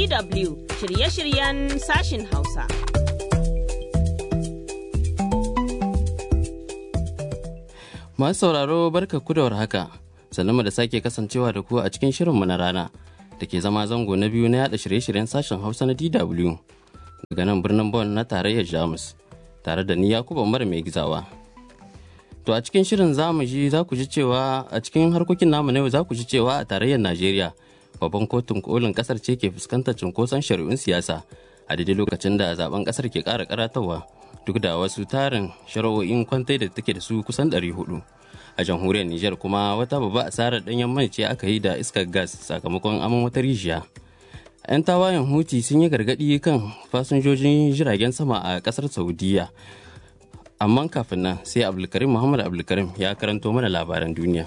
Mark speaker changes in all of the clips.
Speaker 1: DW shirye-shiryen sashin Hausa.
Speaker 2: Masu sauraro barka ku da warhaka, sannan da sake kasancewa da ku a cikin shirinmu na rana da ke zama zango na biyu na yada shirye-shiryen sashen Hausa na DW daga nan birnin Bonn na tarayyar Jamus tare da ni Yakubu Umar mai gizawa. To a cikin shirin za mu ji za ku ji cewa a cikin harkokin namu na yau za ku ji cewa a tarayyar Najeriya babban kotun kolin kasar ce ke fuskantar cunkoson shari'un siyasa a daidai lokacin da zaben kasar ke ƙara karatawa duk da wasu tarin shari'o'in kwantai da take da su kusan 400 a jamhuriyar Nijar kuma wata babba asarar ɗanyen mai ce aka yi da iskar gas sakamakon aman wata rijiya. 'yan tawayen huti sun yi gargaɗi kan fasinjojin jiragen sama a ƙasar saudiya amma kafin nan sai abdulkarim muhammad abdulkarim ya karanto mana labaran duniya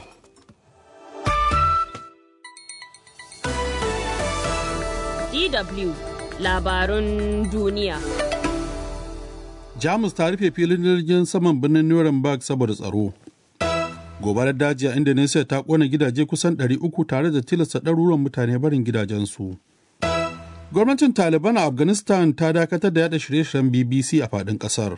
Speaker 1: DW labarun duniya.
Speaker 3: Jamus ta rufe filin jirgin saman birnin Nuremberg saboda tsaro. Gobarar daji a Indonesia ta kona gidaje kusan 300 tare da tilasta ɗaruruwan mutane barin gidajensu. Gwamnatin Taliban a Afghanistan ta dakatar da yada shirye-shiryen BBC a faɗin ƙasar.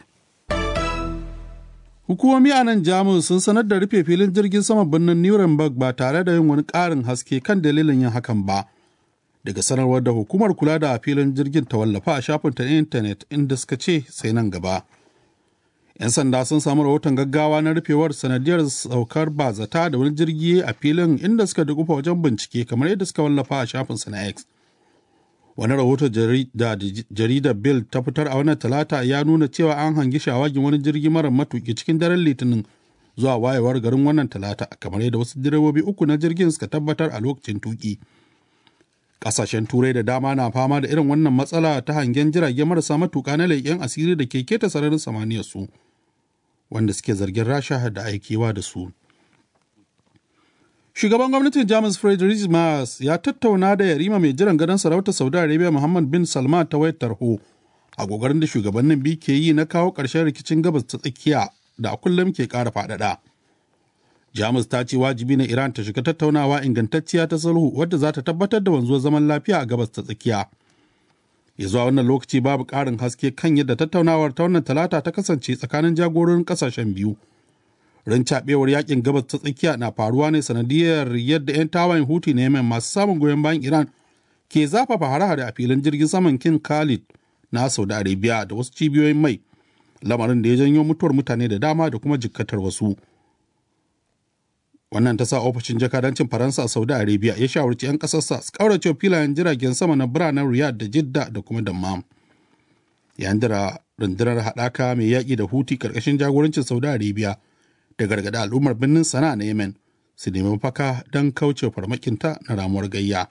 Speaker 3: Hukumomi a nan Jamus sun sanar da rufe filin jirgin saman birnin Nuremberg ba tare da yin wani ƙarin haske kan dalilin yin hakan ba. daga sanarwar da hukumar kula da filin jirgin ta wallafa a shafinta na intanet inda suka ce sai nan gaba. 'Yan sanda sun samu rahoton gaggawa na rufewar sanadiyar saukar bazata da wani jirgi a filin inda suka dukufa wajen bincike kamar yadda suka wallafa a shafinsa na X. Wani rahoto da jaridar Bill ta fitar a wannan talata ya nuna cewa an hangi shawagin wani jirgi mara matuki cikin daren litinin zuwa wayewar garin wannan talata kamar yadda wasu direbobi uku na jirgin suka tabbatar a lokacin tuki. Ƙasashen Turai da dama na fama da irin wannan matsala ta hangen jirage marasa matuƙa na leƙen asiri da ke keta sararin samaniyar su, wanda suke zargin Rasha da aikewa da su. Shugaban gwamnatin Jamus Friedrich Merz ya tattauna da yarima mai jiran gadon sarautar Saudi Arabia Muhammad bin Salman ta wayar tarho a gogarin da shugabannin biyu ke yi na kawo ƙarshen rikicin gabas ta tsakiya da a kullum ke ƙara faɗaɗa. Jamus ta ce wajibi na Iran ta shiga tattaunawa ingantacciya ta sulhu wadda za ta tabbatar da wanzuwar zaman lafiya a gabas ta tsakiya. Ya zuwa wannan lokaci babu ƙarin haske kan yadda tattaunawar ta wannan talata ta kasance tsakanin jagororin ƙasashen biyu. Rincaɓewar yakin gabas ta tsakiya na faruwa ne sanadiyar yadda 'yan tawayen Huti na Yemen masu samun goyon bayan Iran ke zafafa hare-hare a filin jirgin saman King Khalid na Saudi Arabia da wasu cibiyoyin mai. Lamarin da ya janyo mutuwar mutane da dama da kuma jikkatar wasu. wannan ta sa ofishin jakadancin faransa a saudi arabia ya shawarci 'yan kasarsa su kaurace filayen jiragen sama na biranen riyadh da jidda da kuma dammam yayin da rundunar haɗaka mai yaƙi da huti ƙarƙashin jagorancin saudi arabia da gargaɗa al'ummar birnin sana'a na yemen su nemi mafaka don kauce farmakinta na ramuwar gayya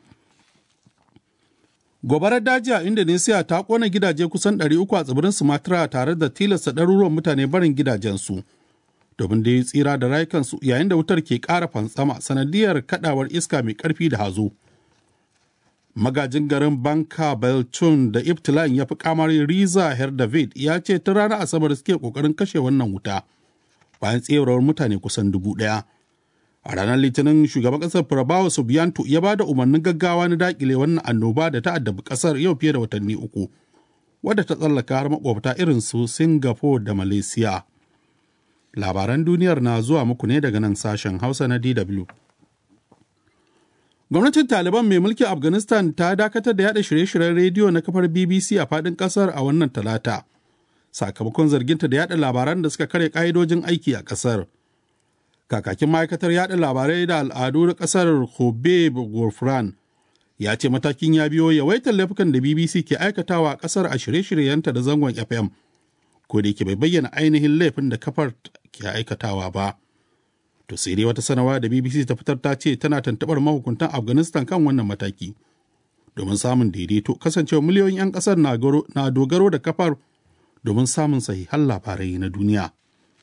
Speaker 3: gobarar daji a indonesia ta kona gidaje kusan 300 a tsibirin sumatra tare da tilasta ɗaruruwan mutane barin gidajensu domin da ya tsira da rayukansu yayin da wutar ke ƙara fantsama sanadiyar kadawar iska mai ƙarfi da hazo. Magajin garin Banka Belchun da Ibtila'in ya fi kamar Riza David ya ce ta ranar Asabar suke ƙoƙarin kashe wannan wuta bayan tserawar mutane kusan dubu ɗaya. A ranar Litinin shugaban ƙasar Prabowo Subianto ya ba da umarnin gaggawa na daƙile wannan annoba da ta addabi ƙasar yau fiye da watanni uku, wadda ta tsallaka har makwabta irin su Singapore da Malaysia. labaran duniyar na zuwa muku ne daga nan sashen hausa na dw gwamnatin taliban mai mulkin afghanistan ta dakatar da yada shirye-shiryen rediyo na kafar bbc a fadin kasar a wannan talata sakamakon zarginta da yada labaran da suka kare ka'idojin aiki a kasar kakakin ma'aikatar yada labarai da al'adu na kasar hobeb gurfran ya ce matakin ya biyo yawaitar laifukan da bbc ke aikatawa a kasar a shirye-shiryenta da zangon fm ko da yake bai bayyana ainihin laifin da kafar ke aikatawa ba. To sai dai wata sanarwa da BBC ta fitar ta ce tana tantabar mahukuntan Afghanistan kan wannan mataki. Domin samun daidaito kasancewa miliyoyin 'yan ƙasar na dogaro da kafar domin samun sahihan labarai na duniya.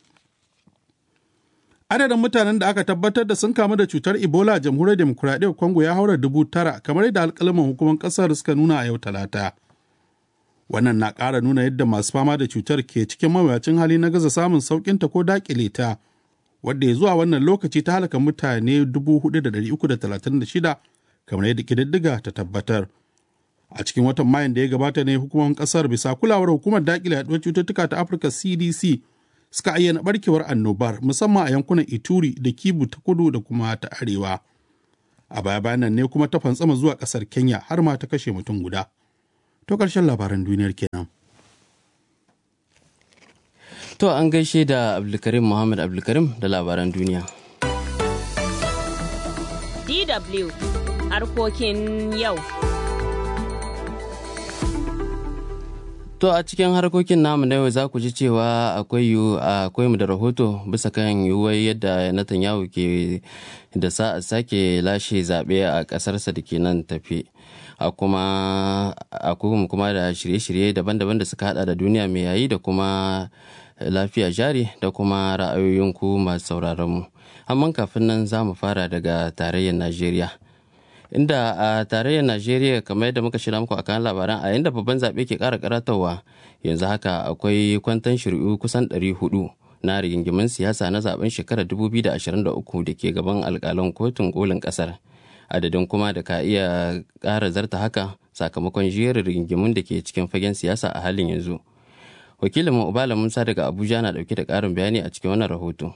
Speaker 3: Adadin mutanen da aka tabbatar da sun kamu da cutar Ebola a jamhuriyar demokuraɗiyyar Congo ya haura dubu tara kamar yadda alƙalaman hukumar ƙasar suka nuna a yau talata. wannan na ƙara nuna yadda masu fama da cutar ke cikin mawuyacin hali na gaza samun sauƙinta ko daƙile ta wadda ya zuwa wannan lokaci ta halaka mutane 4,336 kamar yadda ƙididdiga ta tabbatar a cikin watan mayan da ya gabata ne hukumomin kasar bisa kulawar hukumar dakile yaduwar cututtuka ta afirka cdc suka ayyana barkewar annobar musamman a yankunan ituri da kibu ta kudu da kuma ta arewa a baya bayan nan ne kuma ta fantsama zuwa kasar kenya har ma ta kashe mutum guda to karshen labaran duniyar kenan
Speaker 2: to an gaishe da abdulkarim muhammad abdulkarim da labaran duniya
Speaker 1: DW harkokin yau.
Speaker 2: To a cikin harkokin namu na yau za ku ji cewa akwai akwai mu da rahoto bisa kan yiwuwar yadda Netanyahu ke da sa sake lashe zaɓe a ƙasarsa da ke nan tafi. A kuma akwai kuma da shirye-shirye daban-daban da suka hada da duniya mai yayi da kuma lafiya jari da kuma ra'ayoyin ku masu sauraron mu. Amma kafin nan za mu fara daga tarayyar Najeriya. inda a tarayyar najeriya kamar yadda muka shirya muku a kan labaran a yadda babban zaɓe ke ƙara karatowa yanzu haka akwai kwantan shari'u kusan 400 na rigingimin siyasa na zaben shekarar 2023 da ke gaban alƙalan kotun kolin ƙasar adadin kuma da ka iya ƙara zarta haka sakamakon jerin rigingimin da ke cikin fagen siyasa a halin yanzu wakilin ubala musa daga abuja na ɗauke da ƙarin bayani a cikin wannan rahoto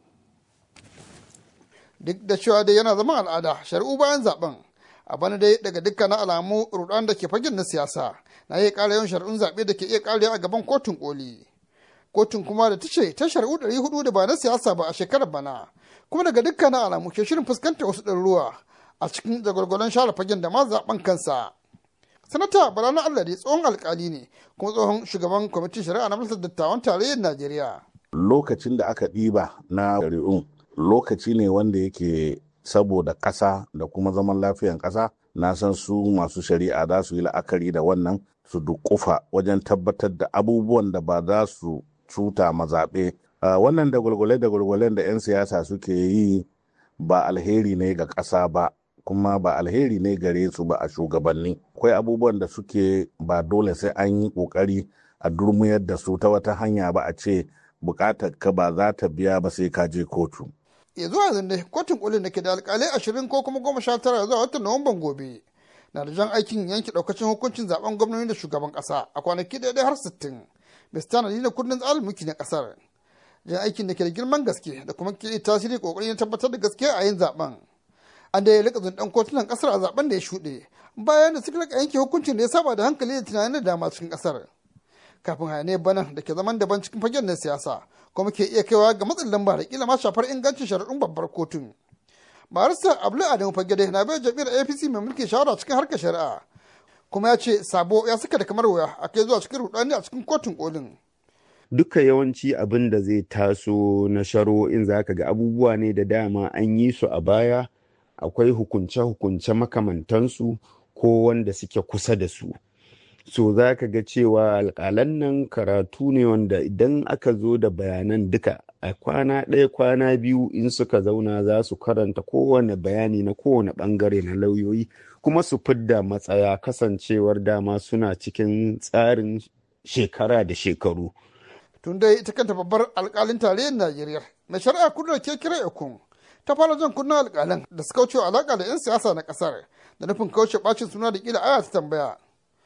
Speaker 4: duk da cewa dai yana zama al'ada shari'u bayan zaben a bana dai daga dukkanin alamu rudan da ke fagen na siyasa na iya ƙara yawan shari'un zaɓe da ke iya ƙarewa a gaban kotun koli kotun kuma da ta ce ta shari'u ɗari hudu da ba na siyasa ba a shekarar bana kuma daga dukkanin alamu ke shirin fuskantar wasu ɗaruruwa a cikin jagwalgwalon share fagen da ma zaben kansa sanata bala na allah dai tsohon alkali ne kuma tsohon shugaban kwamitin shari'a na majalisar dattawan tarayyar najeriya
Speaker 5: lokacin da aka ɗiba na shari'un lokaci ne wanda yake saboda ƙasa da kuma zaman lafiyan ƙasa na san su masu shari'a za su yi la'akari da wannan su dukufa wajen tabbatar da abubuwan da ba za su cuta mazaɓe wannan da gwalgwale da gwalgwalen da 'yan siyasa suke yi ba alheri ne ga ƙasa ba kuma ba alheri ne gare su ba a shugabanni akwai abubuwan da suke ba dole sai an yi ƙoƙari a durmuyar da su ta wata hanya ba a ce buƙatar ka ba za ta biya ba sai ka je kotu
Speaker 4: ya zuwa yanzu ne kotun kolin da ke da alkalai ashirin ko kuma goma sha tara zuwa watan nuwamban gobe na da jan aikin yanke daukacin hukuncin zaben gwamnoni da shugaban kasa a kwanaki daidai har sittin bisa tanadi na kundin tsarin mulki na kasar jan aikin da ke da girman gaske da kuma ke tasiri kokari na tabbatar da gaske a yin zaben an da ya rika zundan kotunan kasar a zaben da ya shuɗe bayan da suka rika yanke hukuncin da ya saba da hankali da tunanin da dama cikin kasar kafin hayaniyar bana da ke zaman daban cikin fagen na siyasa kuma ke iya kaiwa ga matsin lamba da kila ma shafar ingancin shari'un babbar kotun. Barista Abdul Adamu Fagede na bai jami'ar APC mai mulkin shawara cikin harkar shari'a kuma ya ce sabo ya saka da kamar wuya a kai zuwa cikin rudani a cikin kotun kolin.
Speaker 6: Duka yawanci abin da zai taso na shari'o'in za ka ga abubuwa ne da dama an yi su a baya akwai hukunce-hukunce makamantansu ko wanda suke kusa da su. so za ka ga cewa alƙalan nan karatu ne wanda idan aka zo da bayanan duka a kwana ɗaya kwana biyu in suka zauna za su karanta kowane bayani na kowane ɓangare na lauyoyi kuma su fidda matsaya kasancewar dama suna cikin tsarin shekara da shekaru.
Speaker 4: tun dai ita kanta babbar alƙalin tarayyar najeriya mai shari'a kudu da ke kira ekun ta fara jan kunnen alƙalan da suka wuce alaƙa da 'yan siyasa na ƙasar da nufin kauce ɓacin suna da ƙila aya ta tambaya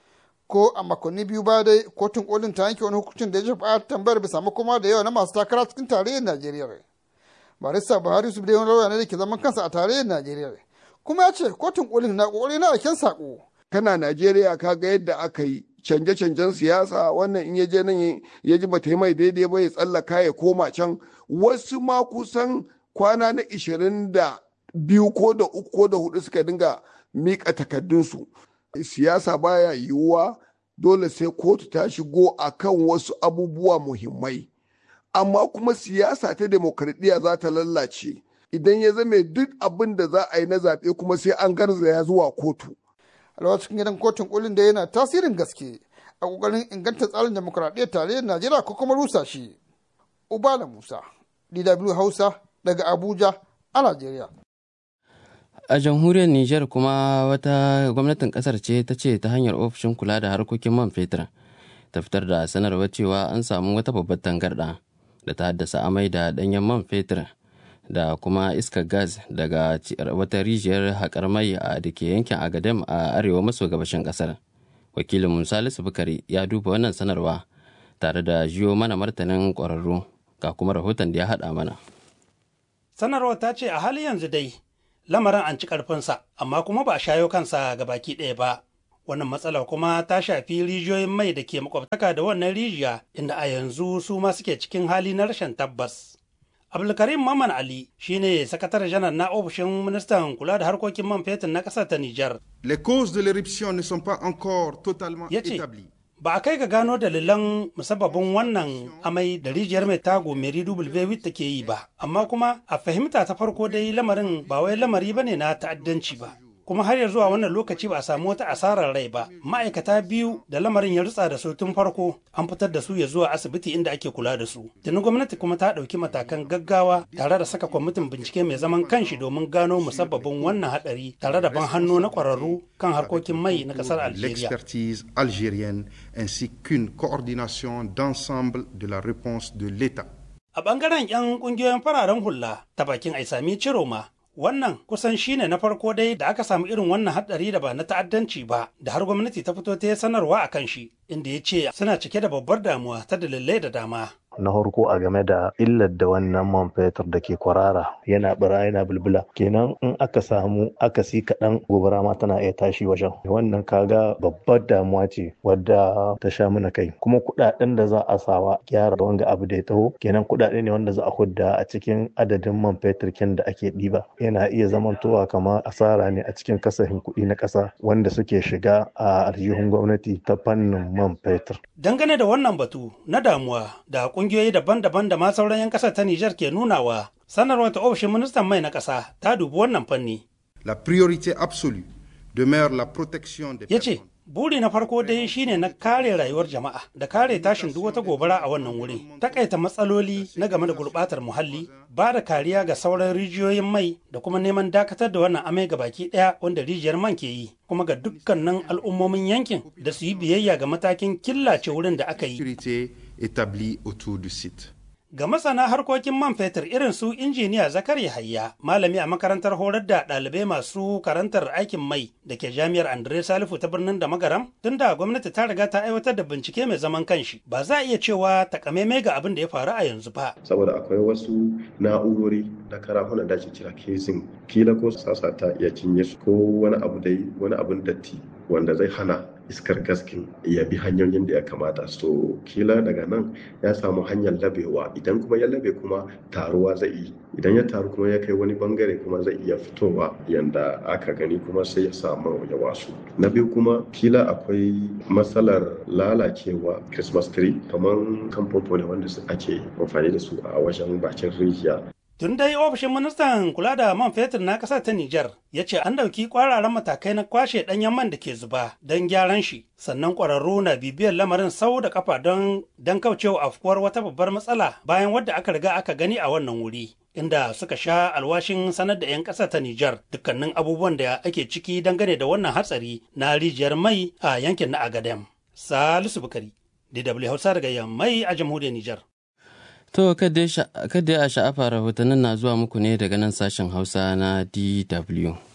Speaker 4: ko a makonni biyu baya dai kotun kolin ta yanke wani hukuncin da ya shafi tambayar bisa makoma da yawa na masu takara cikin tarayyar najeriya barista buhari su wani lauya ne da ke zaman kansa a tarayyar najeriya kuma ya ce kotun kolin na kokari na aiken sako
Speaker 7: kana najeriya ka ga yadda aka yi canje-canjen siyasa wannan in ya je nan ya ji bata yi mai daidai ba ya tsallaka ya koma can wasu ma kusan kwana na ishirin da biyu ko da uku ko da hudu suka dinga miƙa takardunsu siyasa baya yiwuwa dole sai kotu ta shigo a kan wasu abubuwa muhimmai amma kuma siyasa ta demokradiyya za ta lallace idan ya zame duk abin da za a yi na zaɓe kuma sai an garzaya zuwa kotu
Speaker 4: alwa cikin gidan kotun kolin da yana tasirin gaske a kokarin inganta tsarin demokradiyyar tarayyar najeriya ko kuma rusa shi ubala musa dw hausa daga abuja a najeriya
Speaker 2: a jamhuriyar niger kuma wata gwamnatin kasar ce ta ce ta hanyar ofishin kula da harkokin man fetur ta fitar da sanarwar cewa an samu wata babbar tangarɗa da ta haddasa amai da ɗanyen man fetur da kuma iskar gas daga wata rijiyar haƙar mai a da ke yankin agadem a arewa maso gabashin ƙasar wakilin salisu bukari ya duba wannan sanarwa tare da jiyo mana martanin ƙwararru ga kuma rahoton da ya haɗa mana
Speaker 8: sanarwar ta ce a hali yanzu dai lamarin an ci ƙarfinsa amma kuma ba a shayo kansa ga baki ɗaya ba wannan matsalar kuma ta shafi rijiyoyin mai da ke makwabtaka da wannan rijiya inda a yanzu su ma suke cikin hali na rashin tabbas abdulkarim maman ali shine sakatare janar na ofishin ministan kula da harkokin man fetur na ƙasar ta nijar
Speaker 9: Les causes de l'éruption ne sont pas encore totalement
Speaker 8: Ya ce,
Speaker 9: établies.
Speaker 8: ba a kai ga gano dalilan musabbabin wannan amai da rijiyar mai tago meri w take yi ba amma kuma a fahimta ta farko dai lamarin ba wai lamari bane na ta'addanci ba kuma har ya zuwa wannan lokaci ba a samu wata asarar rai ba ma'aikata biyu da lamarin ya rutsa da su tun farko an fitar da su ya zuwa asibiti inda ake kula da su tuni gwamnati kuma ta ɗauki matakan gaggawa tare da saka kwamitin bincike mai zaman kanshi domin gano musabbabin wannan hadari tare da ban hannu na ƙwararru kan harkokin mai na ƙasar algeria
Speaker 9: L'expertise algérienne ainsi qu'une coordination d'ensemble de la réponse de l'État.
Speaker 8: A ɓangaren 'yan ƙungiyoyin fararen hula ta bakin Aisami Ciroma, wannan kusan shine na farko dai da aka samu irin wannan haɗari da ba na ta'addanci ba, da har gwamnati ta fito ta yi sanarwa a kan shi, inda ya ce suna cike da babbar damuwa ta dalilai da dama.
Speaker 10: na farko a game da illar da wannan man fetur da ke kwarara yana bira yana bulbula kenan in aka samu akasi kaɗan gobara ma tana iya tashi wajen wannan kaga babbar damuwa ce wadda ta sha mana kai kuma kuɗaɗen da za a sawa gyara wanga abu da ya taho kenan kuɗaɗe ne wanda za a hudda a cikin adadin man fetur kin da ake ɗiba yana iya zamantowa kamar asara ne a cikin kasafin kuɗi na ƙasa wanda suke shiga a aljihun gwamnati ta fannin man fetur
Speaker 8: Dangane da wannan batu na damuwa da ƙungiyoyi daban-daban da ma sauran 'yan ƙasar ta Nijar ke nunawa, sanarwar ta ofishin ministan mai na ƙasa ta dubi wannan fanni.
Speaker 9: La priorité absolue demeure la protection des
Speaker 8: Ya ce,
Speaker 9: personnes.
Speaker 8: buri na farko dai shine na kare rayuwar jama'a da kare tashin duk wata gobara a wannan wuri. Takaita matsaloli na game da gurbatar muhalli, ba da kariya ga sauran rijiyoyin mai da kuma neman dakatar da wannan amai ga baki daya wanda rijiyar man ke yi. Kuma ga dukkanin al'ummomin yankin da su yi biyayya ga matakin killace wurin da aka yi.
Speaker 9: Sécurité établie autour du site.
Speaker 8: Ga masana harkokin man fetur irin su injiniya Zakari Hayya, malami a makarantar horar da ɗalibai masu karantar aikin mai da ke jami'ar Andre Salifu ta birnin da magaram, tunda gwamnati ta riga ta aiwatar da bincike mai zaman kanshi, ba za a iya cewa takamaimai ga abin da ya faru a yanzu ba.
Speaker 11: saboda akwai wasu na'urori na karafunan da ake kira casing kila ko sasa ta iya cinye su ko wani abu dai wani abun datti wanda zai hana iskar gaskin ya bi hanyoyin da ya kamata so kila daga nan ya samu hanyar labewa idan kuma ya labe kuma taruwa zai yi idan ya taru kuma ya kai wani bangare kuma zai iya fitowa yanda aka gani kuma sai ya samu ya wasu na biyu kuma kila akwai matsalar lalacewa christmas tree kamar kan famfo ne wanda su- ake amfani da su a wajen bakin rijiya
Speaker 8: Tun dai ofishin ministan kula da man fetur na ƙasar ta Nijar ya ce an ɗauki ƙwararan matakai na kwashe ɗanyen man da ke zuba don gyaran shi, sannan ƙwararru na bibiyar lamarin sau da kafa don don kaucewa afkuwar wata babbar matsala bayan wadda aka riga aka gani a wannan wuri. Inda suka sha alwashin sanar da 'yan ƙasar ta Nijar dukkanin abubuwan da ake ciki dangane da wannan hatsari na rijiyar mai a yankin na Agadem. Salisu Bukari, DW Hausa daga Yammai a jamhuriyar Nijar.
Speaker 2: To, kada ya sha'afa rahotannin na zuwa muku ne daga nan sashen Hausa na DW.